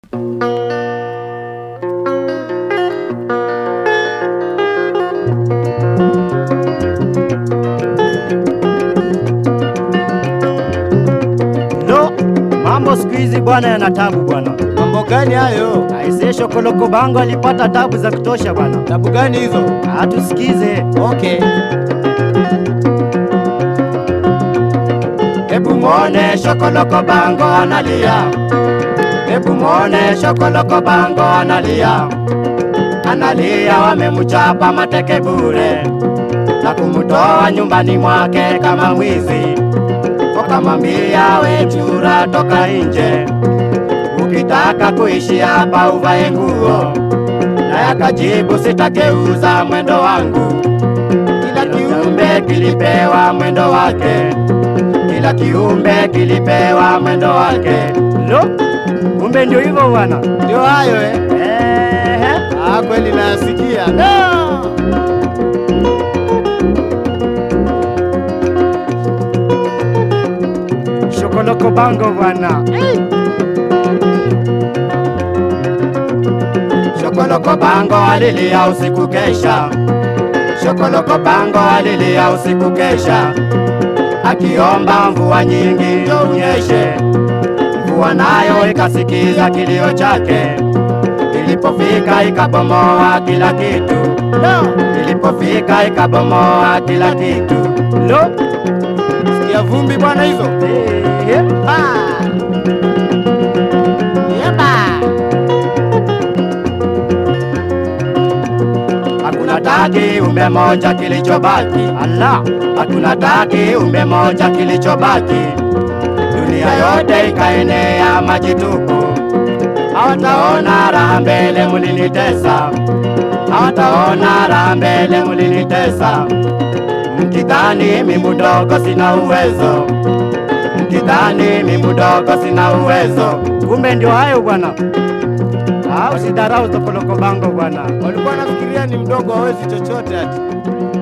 Lo, mambo siku hizi bwana yana tabu bwana. Mambo gani hayo? Aisee, Shokoloko Bango alipata tabu za kutosha bwana. Tabu gani hizo? Atusikize. Okay. Hebu mwone Shokoloko Bango analia. Hebu mwone Shokoloko Bango analia. Analia wamemchapa mateke bure na kumtoa nyumbani mwake kama mwizi. Wakamwambia we chura, toka nje, ukitaka kuishi hapa uvae nguo. Naye akajibu sitakeuza mwendo wangu, kila kiumbe kilipewa mwendo wake, kila kiumbe kilipewa mwendo wake. Lo, kumbe ndio hivyo bwana. Ndio hayo eh? Ehe. Ah, kweli nayasikia. No! Shokoloko Bango bwana. Shokoloko Bango alilia usiku kesha. Shokoloko Bango alilia usiku kesha, akiomba mvua nyingi ndio unyeshe. Mvua nayo ikasikiza kilio chake, ilipofika ikabomoa kila kitu. No! Ilipofika ikabomoa kila kitu. Lo, Sikia vumbi bwana hizo. ehe. Ah! Yeba! Hakuna taki umbe moja kilichobaki, Allah, hakuna taki umbe moja kilichobaki. Dunia yote ikaenea maji tupu, hawataona raha mbele mulinitesa, hawataona raha mbele mulinitesa. Mkidhani mi mdogo sina uwezo, mkidhani mi mdogo sina uwezo, kumbe ndio hayo bwana. Ah, usidharau Shokoloko Bango bwana. Walikuwa nafikiria ni mdogo hawezi chochote ati.